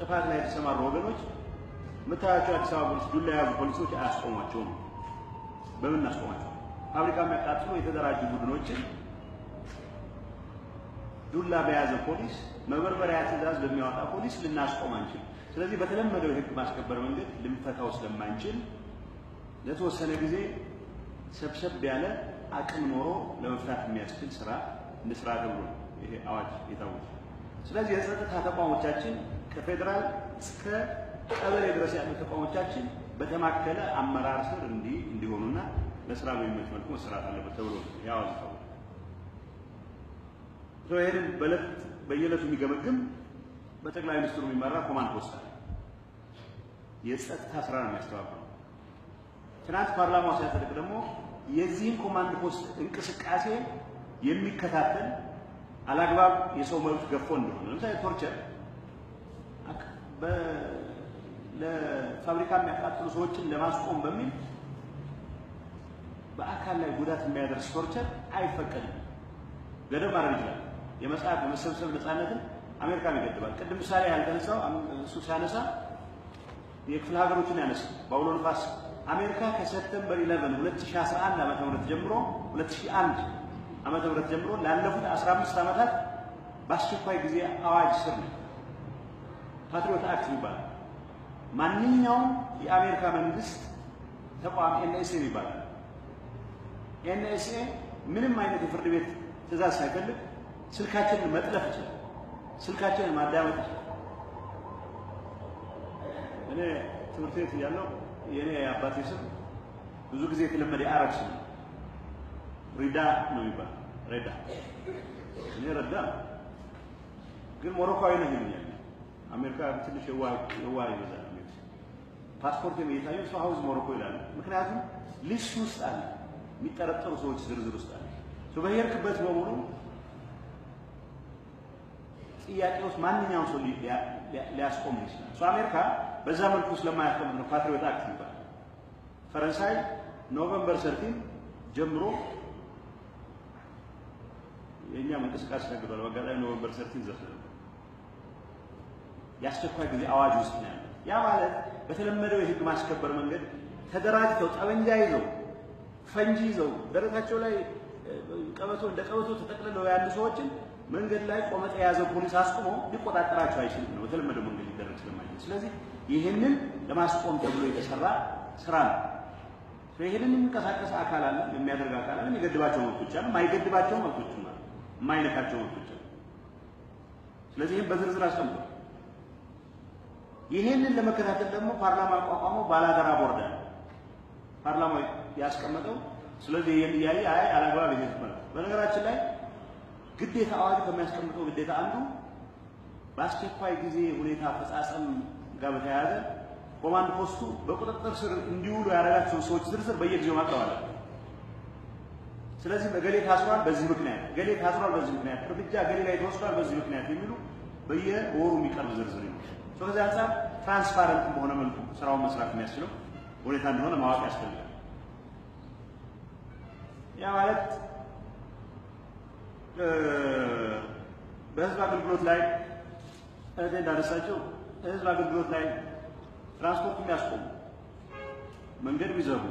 ጥፋት ላይ የተሰማሩ ወገኖች የምታያቸው አዲስ አበባ ፖሊስ ዱላ የያዙ ፖሊሶች አያስቆሟቸውም። በምን እናስቆማቸው? ፋብሪካ የሚያቃጥሉ የተደራጁ ቡድኖችን ዱላ በያዘ ፖሊስ፣ መበርበሪያ ትዕዛዝ በሚያወጣ ፖሊስ ልናስቆም አንችል። ስለዚህ በተለመደው የህግ ማስከበር መንገድ ልንፈታው ስለማንችል ለተወሰነ ጊዜ ሰብሰብ ያለ አቅም ኖሮ ለመፍታት የሚያስችል ስራ እንደ ስራ ተብሎ ነው ይሄ አዋጅ የታወጀ። ስለዚህ የጸጥታ ተቋሞቻችን ከፌዴራል እስከ ቀበሌ ድረስ ያሉ ተቋሞቻችን በተማከለ አመራር ስር እንዲህ እንዲሆኑና ለስራ በሚመች መልኩ መሰራት አለበት ተብሎ ነው ይሄ አዋጅ ታወጀ። ይህንን በዕለት በየዕለቱ የሚገመግም በጠቅላይ ሚኒስትሩ የሚመራ ኮማንድ ፖስት አለ። የጸጥታ ስራ ነው የሚያስተባብረው። ትናንት ፓርላማው ሲያጸድቅ ደግሞ የዚህን ኮማንድ ፖስት እንቅስቃሴ የሚከታተል አላግባብ የሰው መብት ገፎ እንደሆነ ለምሳሌ ቶርቸር ለፋብሪካ የሚያቃጥሉ ሰዎችን ለማስቆም በሚል በአካል ላይ ጉዳት የሚያደርስ ቶርቸር አይፈቀድም። ገደብ ማድረግ ይችላል። የመጽሐፍ የመሰብሰብ ነፃነትን አሜሪካም ይገድባል። ቅድም ምሳሌ ያልተነሳው እሱ ሲያነሳ የክፍለ ሀገሮችን ያነሳ በአውሎ ንፋስ አሜሪካ ከሰፕተምበር 11 2011 ዓመተ ምህረት ጀምሮ 2001 ዓመተ ምህረት ጀምሮ ላለፉት 15 ዓመታት በአስቸኳይ ጊዜ አዋጅ ስር ነው። ፓትሪዮት አክት ይባላል። ማንኛውም የአሜሪካ መንግስት ተቋም ኤንኤስኤ ይባላል። ኤንኤስኤ ምንም አይነት የፍርድ ቤት ትእዛዝ ሳይፈልግ ስልካችንን መጥለፍ ይችላል። ስልካችንን ማዳመጥ ይችላል። እኔ ትምህርት ቤት እያለሁ የእኔ የአባቴ ስም ብዙ ጊዜ የተለመደ የአረብ ስም ነው። ሪዳ ነው የሚባለው። ሬዳ እኔ ረዳ ግን ሞሮኮዊ ነህ ይሉኛል። አሜሪካ ትንሽ የዋህ ይበዛል። ፓስፖርት እየታየው ሰው ሀውዝ ሞሮኮ ይላል። ምክንያቱም ሊስት ውስጥ አለ፣ የሚጠረጠሩ ሰዎች ዝርዝር ውስጥ አለ። በሄድክበት በሙሉ ጥያቄ ውስጥ ማንኛውም ሰው ሊያስቆም ይችላል። እሱ አሜሪካ በዛ መልኩ ስለማያስቆም ነው ፓትሪዮት አክት ይባላል። ፈረንሳይ ኖቨምበር ሰርቲን ጀምሮ የእኛም እንቅስቃሴ ተገዷል። በአጋጣሚ ኖቨምበር ሰርቲን ዘፍ የአስቸኳይ ጊዜ አዋጅ ውስጥ ነው ያለው። ያ ማለት በተለመደው የህግ ማስከበር መንገድ ተደራጅተው ጠመንጃ ይዘው ፈንጂ ይዘው ደረታቸው ላይ ቀበቶ እንደ ቀበቶ ተጠቅልለው ያሉ ሰዎችን መንገድ ላይ ቆመጠ የያዘው ፖሊስ አስቆሞ ሊቆጣጠራቸው አይችልም ነው በተለመደው መንገድ ሊደረግ ስለማይችል። ስለዚህ ይህንን ለማስቆም ተብሎ የተሰራ ስራ ነው። ይህንን የሚንቀሳቀስ አካል አለ፣ የሚያደርግ አካል አለ። የሚገድባቸው መብቶች አሉ፣ የማይገድባቸው መብቶች አሉ፣ የማይነካቸው መብቶች አሉ። ስለዚህ ይህን በዝርዝር አስቀምጧል። ይህንን ለመከታተል ደግሞ ፓርላማ አቋቋመው ባላደራ ቦርድ አለ። ፓርላማው ያስቀመጠው ስለዚህ ይህን እያየ አይ አላግባብ ይሄድ ማለት በነገራችን ላይ ግዴታ አዋጁ ከሚያስቀምጠው ግዴታ አንዱ በአስቸኳይ ጊዜ ሁኔታ አፈጻጸም ጋር በተያያዘ ኮማንድ ፖስቱ በቁጥጥር ስር እንዲውሉ ያደረጋቸውን ሰዎች ዝርዝር በየጊዜው ማቅረብ አለበት። ስለዚህ እገሌ ታስሯል በዚህ ምክንያት፣ እገሌ ታስሯል በዚህ ምክንያት፣ እርምጃ እገሌ ላይ ተወስዷል በዚህ ምክንያት የሚሉ በየወሩ የሚቀርብ ዝርዝር ነው። ከዚህ አንጻር ትራንስፓረንት በሆነ መልኩ ስራውን መስራት የሚያስችለው ሁኔታ እንደሆነ ማወቅ ያስፈልጋል። ያ ማለት በህዝብ አገልግሎት ላይ እህቴ እንዳነሳቸው ህዝብ አገልግሎት ላይ ትራንስፖርት የሚያስቆሙ መንገድ የሚዘጉ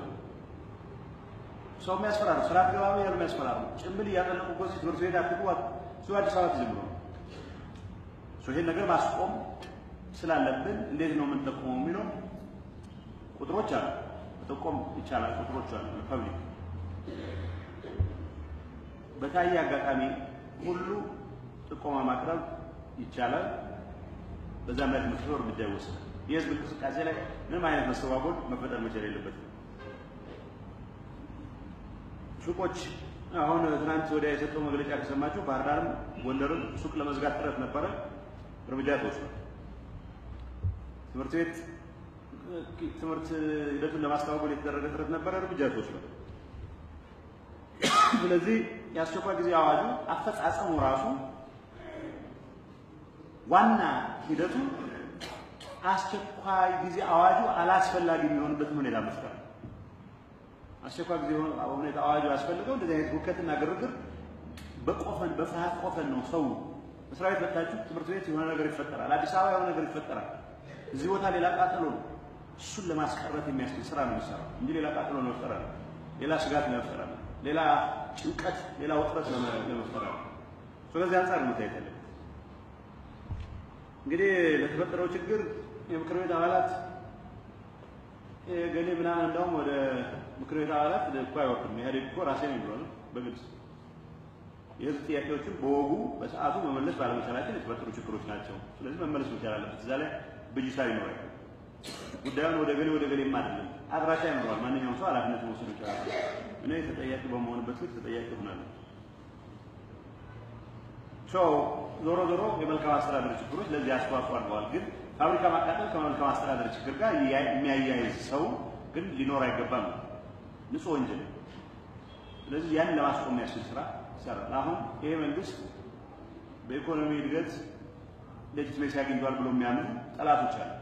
ሰው የሚያስፈራሩ ስራ ገባ ያሉ የሚያስፈራሩ ጭምብል እያጠለቁ እኮ እዚህ ትምህርት ቤት አትግቡ እሱ አዲስ አበባ ተጀምሮ ነው። ይሄን ነገር ማስቆም ስላለብን እንዴት ነው የምንጠቁመው የሚለው ቁጥሮች አሉ። መጠቆም ይቻላል። ቁጥሮች አሉ ለፐብሊክ በታየ አጋጣሚ ሁሉ ጥቆማ ማቅረብ ይቻላል። በዛም ላይ ትምህርት እርምጃ ይወሰዳል። የህዝብ እንቅስቃሴ ላይ ምንም አይነት መስተጓጎል መፈጠር መቻል የለበትም። ሱቆች አሁን ትናንት ወዲያ የሰጠው መግለጫ ከሰማችሁ ባህር ዳርም ጎንደርም ሱቅ ለመዝጋት ጥረት ነበረ፣ እርምጃ ተወስዷል። ትምህርት ቤት ትምህርት ሂደቱን ለማስተጓጎል የተደረገ ጥረት ነበረ፣ እርምጃ ተወስዷል። ስለዚህ የአስቸኳይ ጊዜ አዋጁ አፈጻጸሙ ራሱ ዋና ሂደቱ አስቸኳይ ጊዜ አዋጁ አላስፈላጊ የሚሆንበትን ሁኔታ መፍጠር። አስቸኳይ ጊዜ ሁኔታ አዋጁ ያስፈልገው እንደዚህ አይነት ሁከትና ግርግር በቆፈን በፍርሃት ቆፈን ነው ሰው መስሪያ ቤት መታችሁ ትምህርት ቤት የሆነ ነገር ይፈጠራል። አዲስ አበባ የሆነ ነገር ይፈጠራል። እዚህ ቦታ ሌላ ቃጠሎ ነው። እሱን ለማስቀረት የሚያስችል ስራ ነው የሚሰራው እንጂ ሌላ ቃጠሎ ለመፍጠር አለ፣ ሌላ ስጋት ለመፍጠር አለ፣ ሌላ ጭንቀት፣ ሌላ ውጥረት ለመፍጠር አለ። ስለዚህ አንጻር ነው መታየት ያለበት። እንግዲህ ለተፈጠረው ችግር የምክር ቤት አባላት ገሌ ምናምን እንደውም ወደ ምክር ቤት አባላት እኮ አይወርድም። ኢህአዴግ እኮ ራሴ ነው የሚለው በግልጽ የህዝብ ጥያቄዎችን በወጉ በሰዓቱ መመለስ ባለመቻላችን የተፈጠሩ ችግሮች ናቸው። ስለዚህ መመለስ መቻል አለበት። እዛ ላይ ብጅታ ይኖራል። ጉዳዩን ወደ ገሌ ወደ ገሌም አይደለም፣ አድራሻ ይኖረዋል። ማንኛውም ሰው ኃላፊነት መውሰድ ይችላል። እኔ ተጠያቂ በመሆንበት ልክ ተጠያቂ ሆናለሁ። ዞሮ ዞሮ የመልካም አስተዳደር ችግሮች ለዚህ አስተዋጽኦ አድርገዋል። ግን ፋብሪካ ማቃጠል ከመልካም አስተዳደር ችግር ጋር የሚያያይዝ ሰው ግን ሊኖር አይገባም። ንጹህ ወንጀል። ስለዚህ ያን ለማስቆም የሚያስችል ስራ ይሰራል። አሁን ይሄ መንግስት በኢኮኖሚ እድገት ሌጂትሜሲ አግኝቷል ብሎ የሚያምኑ ጠላቶች አሉ።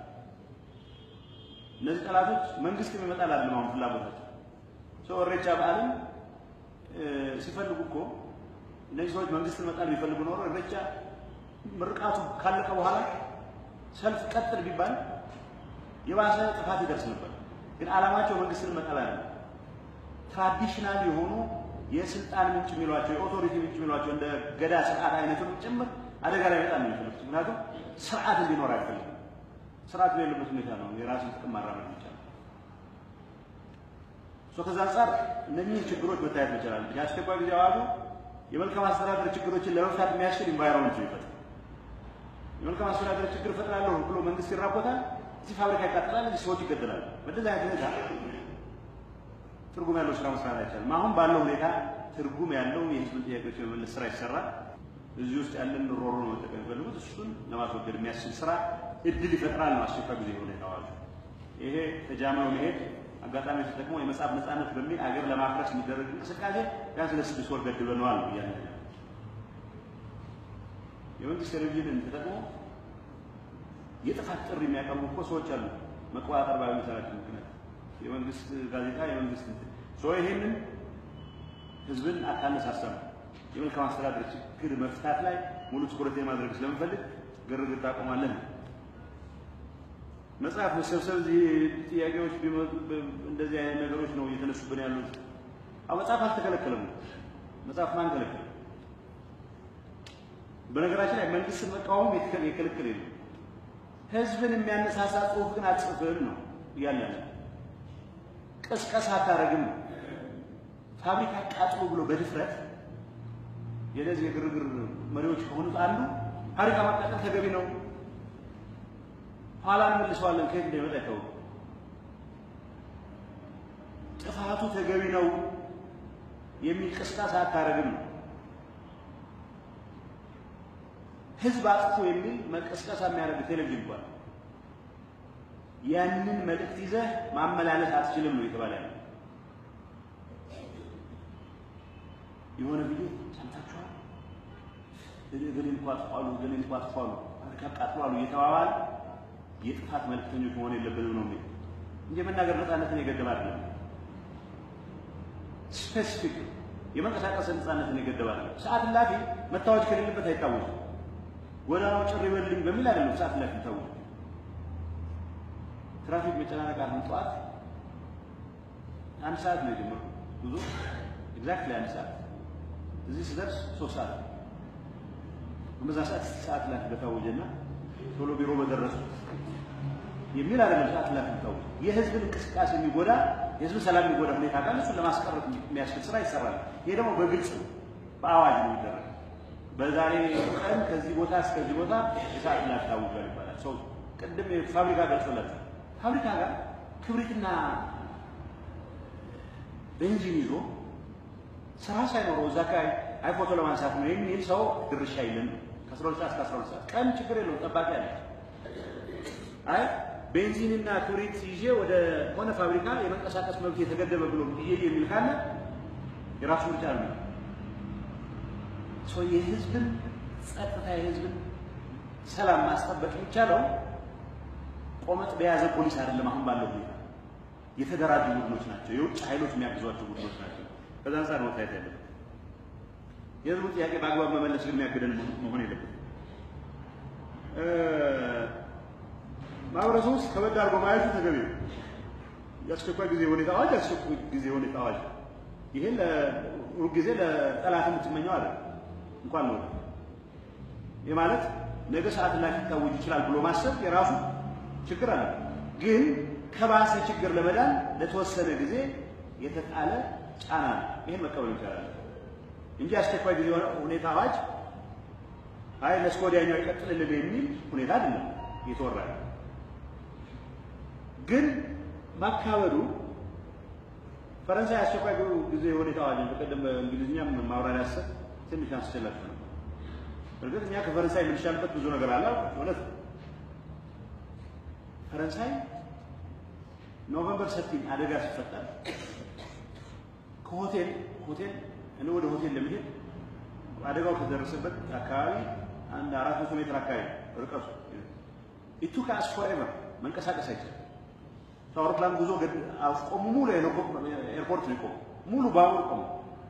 እነዚህ ጠላቶች መንግስት የሚመጣል አይደለም አሁን ፍላጎታቸው ሰው እሬቻ በዓልን ሲፈልጉ እኮ እነዚህ ሰዎች መንግስትን መጣል ቢፈልጉ ኖሮ እሬቻ ምርቃቱ ካለቀ በኋላ ሰልፍ ቀጥል ቢባል የባሰ ጥፋት ይደርስ ነበር። ግን ዓላማቸው መንግስትን መጣል አይደለም። ትራዲሽናል የሆኑ የስልጣን ምንጭ የሚሏቸው የኦቶሪቲ ምንጭ የሚሏቸው እንደ ገዳ ስርዓት አይነቱን ጭምር አደጋ ላይ በጣም ነው የሚፈልጉት። ምክንያቱም ስርዓት እንዲኖር አይፈልግም። ስርዓት በሌለበት ሁኔታ ነው የራስን ጥቅም ማራመድ ይቻላል። ከዛ አንጻር እነኚህ ችግሮች መታየት መቻላል። የአስቸኳይ ጊዜ አዋጁ የመልካም አስተዳደር ችግሮችን ለመፍታት የሚያስችል ኢንቫይሮንመንት ይፈጥራል። የመልካም አስተዳደር ችግር እፈጥራለሁ ብሎ መንግስት ይራቦታል። እዚህ ፋብሪካ ይቃጠላል፣ እዚህ ሰዎች ይገደላሉ። በእንደዚህ አይነት ሁኔታ ትርጉም ያለው ስራ መስራት አይቻልም። አሁን ባለው ሁኔታ ትርጉም ያለው የህዝብን ጥያቄዎች የመመለስ ስራ ይሰራል። እዚህ ውስጥ ያለን ሮሮ ነው መጠቀም የሚፈልጉት እሱን ለማስወገድ የሚያስችል ስራ እድል ይፈጥራል ነው አስቸኳይ ጊዜ ሁኔታ አዋጁ። ይሄ ተጃማው መሄድ አጋጣሚ ተጠቅሞ የመጽሐፍ ነጻነት በሚል አገር ለማፍረስ የሚደረግ እንቅስቃሴ ቢያንስ ለስድስት ወር ገድበነዋል ነው እያለ የመንግስት ቴሌቪዥንን ተጠቅሞ የጥፋት ጥሪ የሚያቀርቡ እኮ ሰዎች አሉ። መቆጣጠር ባለመቻላቸው ምክንያት የመንግስት ጋዜጣ የመንግስት ሰው ይሄንን ህዝብን አታነሳሳም። የመልካም አስተዳደር ችግር መፍታት ላይ ሙሉ ትኩረት ማድረግ ስለምፈልግ ግርግር ታቆማለን። መጽሐፍ መሰብሰብ እዚህ ጥያቄዎች እንደዚህ አይነት ነገሮች ነው እየተነሱብን ያሉት። አዎ መጽሐፍ አልተከለከለም። መጽሐፍ ማን ከለከለ? በነገራችን ላይ መንግስትን መቃወም የክልክል የለም። ህዝብን የሚያነሳሳ ጽሁፍ ግን አትጽፍም ነው እያለ ያለ ቅስቀሳ አታረግም ነው። ፋብሪካ ቃጥሎ ብሎ በድፍረት የነዚህ የግርግር መሪዎች ከሆኑት አንዱ ፋብሪካ ማቃጠል ተገቢ ነው ኋላ እንመልሰዋለን ከየት እንደሚመጣ አይታወቅም። ጥፋቱ ተገቢ ነው የሚል ቅስቀሳ አታረግም ነው። ህዝብ አጥፎ የሚል መቀስቀሳ የሚያደርግ ቴሌቪዥን እንኳን ያንን መልእክት ይዘህ ማመላለስ አትችልም ነው የተባለ ያለው። የሆነ ጊዜ ሰምታችኋል። እገሌን እኮ አጥፏሉ፣ እገሌን እኮ አጥፏሉ፣ ፋብሪካ አቃጥሏሉ እየተባባል የጥፋት መልእክተኞች መሆን የለብንም ነው የሚል እንጂ የመናገር ነፃነትን የገደበ አይደለም። ስፔሲፊክ የመንቀሳቀስ ነፃነትን የገደበ አይደለም። ሰዓት እላፊ መታወጅ ከሌለበት አይታወጅም። ጎዳናው ጭር ይበልኝ በሚል አይደለም ሰዓት እላፊ ይታወጅ። ትራፊክ መጨናነቅ አሁን ጠዋት አንድ ሰዓት ነው የጀመርኩት ጉዞ ኤግዛክትሊ አንድ ሰዓት እዚህ ስደርስ ሶስት ሰዓት ነው። በዛ ሰዓት ሰዓት እላፊ በታወጀና ቶሎ ቢሮ በደረሱ የሚል አይደለም። ሰዓት እላፊ ታወጀ። የህዝብን እንቅስቃሴ የሚጎዳ የህዝብን ሰላም የሚጎዳ ሁኔታ ካለ እሱን ለማስቀረት የሚያስችል ስራ ይሰራል። ይሄ ደግሞ በግልጽ ነው፣ በአዋጅ ነው የሚደረግ። በዛሬ ቀን ከዚህ ቦታ እስከዚህ ቦታ የሰዓት እላፊ ታውጇል ይባላል። ሰው ቅድም ፋብሪካ ገልጾላቸው ፋብሪካ ጋር ክብሪትና ቤንዚን ይዞ ስራ ሳይኖረው እዛ አካባቢ አይ ፎቶ ለማንሳት ነው የሚል ሰው ድርሻ የለም። ከአስራ ሁለት ሰዓት እስከ አስራ ሁለት ሰዓት ቀን ችግር የለውም ጠባቂ አለ። አይ ቤንዚንና ክብሪት ይዤ ወደ ሆነ ፋብሪካ የመንቀሳቀስ መብት የተገደበ ብሎ ይሄ የሚል ካለ የራሱ ምርጫ ነው። ሰው የህዝብን ጸጥታ የህዝብን ሰላም ማስጠበቅ የሚቻለው ቆመጥ በያዘ ፖሊስ አይደለም። አሁን ባለው ሁኔታ የተደራጁ ቡድኖች ናቸው፣ የውጭ ኃይሎች የሚያግዟቸው ቡድኖች ናቸው። ከዛ አንጻር መታየት ያለበት የህዝቡ ጥያቄ በአግባብ መመለስ ግን የሚያግደን መሆን የለበት። ማህበረሰቡ ውስጥ ከበድ አድርጎ ማየቱ ተገቢ ነው። የአስቸኳይ ጊዜ ሁኔታ አዋጅ የአስቸኳይ ጊዜ ሁኔታ አዋጅ ይህን ሁልጊዜ ለጠላት የምትመኘው አለ እንኳን ነው። ይህ ማለት ነገ ሰዓት ላይ ሊታወጅ ይችላል ብሎ ማሰብ የራሱ ችግር አለ። ግን ከባሰ ችግር ለመዳን ለተወሰነ ጊዜ የተጣለ ጫና ነው። ይህን መቀበል ይቻላል እንጂ አስቸኳይ ጊዜ ሁኔታ አዋጅ አይ ለእስከ ወዲያኛው ይቀጥልልን የሚል ሁኔታ አይደለም እየተወራ ግን ማካበዱ ፈረንሳይ አስቸኳይ ጊዜ ሁኔታ አዋጅ በቀደም በእንግሊዝኛም ማብራሪያ ሰጥ ትንሽ አንስቼላችሁ ነው። እርግጥ እኛ ከፈረንሳይ የምንሻልበት ብዙ ነገር አለ። እውነት ፈረንሳይ ኖቨምበር ሰቲን አደጋ ሲፈጠር ከሆቴል ሆቴል እኔ ወደ ሆቴል ለመሄድ አደጋው ከደረሰበት አካባቢ አንድ አራት መቶ ሜትር አካባቢ ርቀቱ ኢቱ ከአስ ፎሬቨር መንቀሳቀስ አይችልም። አውሮፕላን ጉዞ አስቆሙ። ሙሉ ኤርፖርት ነው የቆሙ። ሙሉ ባቡር ቆሙ።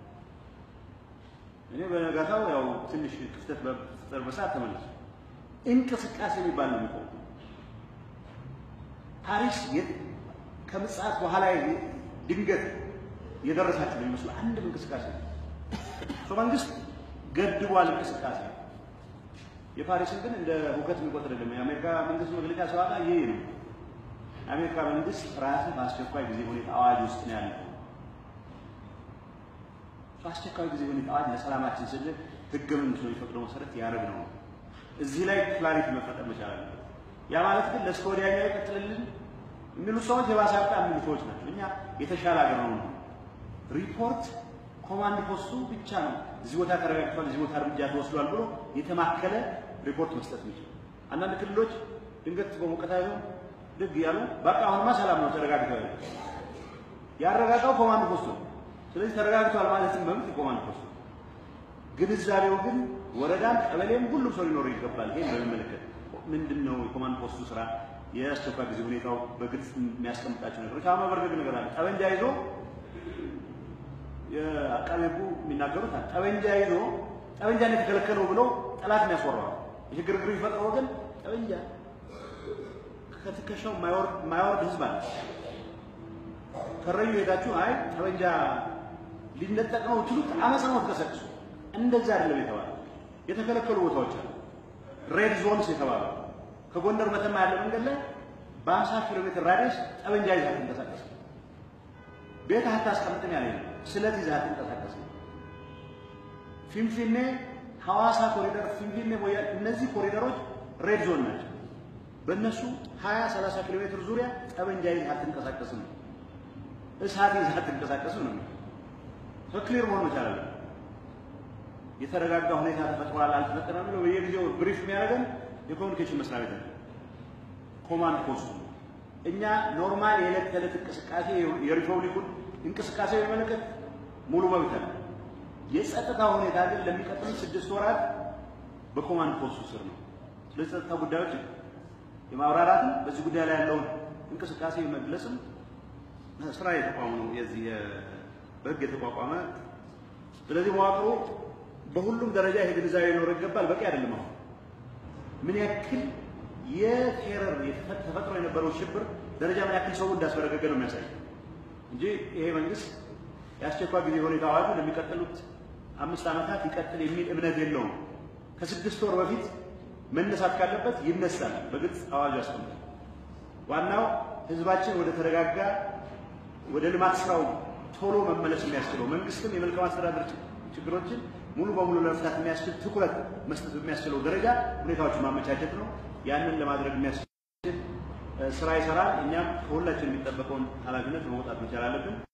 እኔ በነጋታው ያው ትንሽ ክፍተት በፍጠር በሰዓት ተመለሱ። እንቅስቃሴ የሚባል ነው የሚቆሙ። ፓሪስ ከምጽአት በኋላ ድንገት የደረሳችሁ ነው የሚመስሉ አንድም እንቅስቃሴ ነው። መንግስት ገድቧል እንቅስቃሴ። የፓሪስን ግን እንደ ሁከት የሚቆጥር አይደለም። የአሜሪካ መንግስት መግለጫ ሲዋጋ ይሄ ነው። የአሜሪካ መንግስት ራሱ በአስቸኳይ ጊዜ ሁኔታ አዋጅ ውስጥ ነው ያለው። በአስቸኳይ ጊዜ ሁኔታ አዋጅ ለሰላማችን ስል ህገ መንግስቱ የሚፈቅደው መሰረት ያደረግ ነው። እዚህ ላይ ክላሪቲ መፈጠር መቻል አለበት። ያ ማለት ግን ለእስከ ወዲያኛው ይቀጥልልን የሚሉ ሰዎች የባሰ አጣ የሚሉ ሰዎች ናቸው። እኛ የተሻለ ሀገር ነው። ሪፖርት ኮማንድ ፖስቱ ብቻ ነው እዚህ ቦታ ተረጋግቷል፣ እዚህ ቦታ እርምጃ ተወስዷል ብሎ የተማከለ ሪፖርት መስጠት የሚችል አንዳንድ ክልሎች ድንገት በሞቀታ ይሆን ድግ እያሉ በቃ አሁንማ ሰላም ነው ተረጋግተዋል። ያረጋጋው ኮማንድ ፖስቱ ነው። ስለዚህ ተረጋግተዋል ማለትም መብት የኮማንድ ፖስቱ ግንዛቤው ግን ወረዳም ቀበሌም ሁሉም ሰው ሊኖረው ይገባል። ይሄን በሚመለከት ምንድን ነው የኮማንድ ፖስቱ ስራ? የአስቸኳይ ጊዜ ሁኔታው በግልጽ የሚያስቀምጣቸው ነገሮች አሁን መበርገግ ነገር አለ። ጠበንጃ ይዞ የአቃቤ ሕጉ የሚናገሩት አለ። ጠበንጃ ይዞ ጠበንጃን የተከለከለው ብሎ ጠላት የሚያስወራው ይህ ግርግር የሚፈጥረው ግን ጠበንጃ ከትከሻው የማያወርድ ህዝብ አለ። ከረዩ ሄዳችሁ አይ ጠበንጃ ሊነጠቅ ነው ትሉት አመፅ ነው ትቀሰቅሱ። እንደዛ አይደለም የተባለው። የተከለከሉ ቦታዎች አሉ። ሬድ ዞንስ የተባሉ ከጎንደር መተማ ያለ መንገድ ላይ በአምሳ ኪሎ ሜትር ራዲየስ ጠበንጃ ይዘህ አትንቀሳቀስ። ቤት አታስቀምጥም ያለ ስለት ይዘህ አትንቀሳቀስ። ፊንፊኔ፣ ሐዋሳ ኮሪደር፣ ፊንፊኔ፣ ሞያሌ እነዚህ ኮሪደሮች ሬድ ዞን ናቸው። በእነሱ 20 30 ኪሎ ሜትር ዙሪያ ጠበንጃ ይዘህ አትንቀሳቀስም፣ እሳት ይዘህ አትንቀሳቀስም ነው። ክሊር መሆን መቻል አለ። የተረጋጋ ሁኔታ ተፈጥሯል አልተፈጠረም ብሎ በየጊዜው ብሪፍ የሚያደርገን የኮሚኒኬሽን መስሪያ ቤት ነው፣ ኮማንድ ፖስቱ። እኛ ኖርማል የዕለት ተዕለት እንቅስቃሴ የሪፐብሊኩን እንቅስቃሴ የሚመለከት ሙሉ መብት አለ። የጸጥታ ሁኔታ ግን ለሚቀጥሉት ስድስት ወራት በኮማንድ ፖስቱ ስር ነው። ስለዚህ ጸጥታ ጉዳዮችን የማብራራትም በዚህ ጉዳይ ላይ ያለውን እንቅስቃሴ መግለጽም ስራ የተቋሙ ነው። የዚህ በህግ የተቋቋመ ስለዚህ መዋቅሩ በሁሉም ደረጃ ይሄ ግንዛቤ ሊኖረው ይገባል። በቂ አይደለም። አሁን ምን ያክል የቴረር ተፈጥሮ የነበረው ሽብር ደረጃ ምን ያክል ሰው እንዳስበረገገ ነው የሚያሳይ እንጂ ይሄ መንግስት የአስቸኳይ ጊዜ ሁኔታ አዋጁ ለሚቀጥሉት አምስት ዓመታት ይቀጥል የሚል እምነት የለውም። ከስድስት ወር በፊት መነሳት ካለበት ይነሳል። በግልጽ አዋጁ ያስቀምጣል። ዋናው ህዝባችን ወደ ተረጋጋ ወደ ልማት ስራው ቶሎ መመለስ የሚያስችለው መንግስትም የመልካም አስተዳደር ችግሮችን ሙሉ በሙሉ ለመፍታት የሚያስችል ትኩረት መስጠት በሚያስችለው ደረጃ ሁኔታዎችን ማመቻቸት ነው። ያንን ለማድረግ የሚያስችል ስራ ይሰራል። እኛም ከሁላችን የሚጠበቀውን ኃላፊነት መውጣት መቻል አለብን።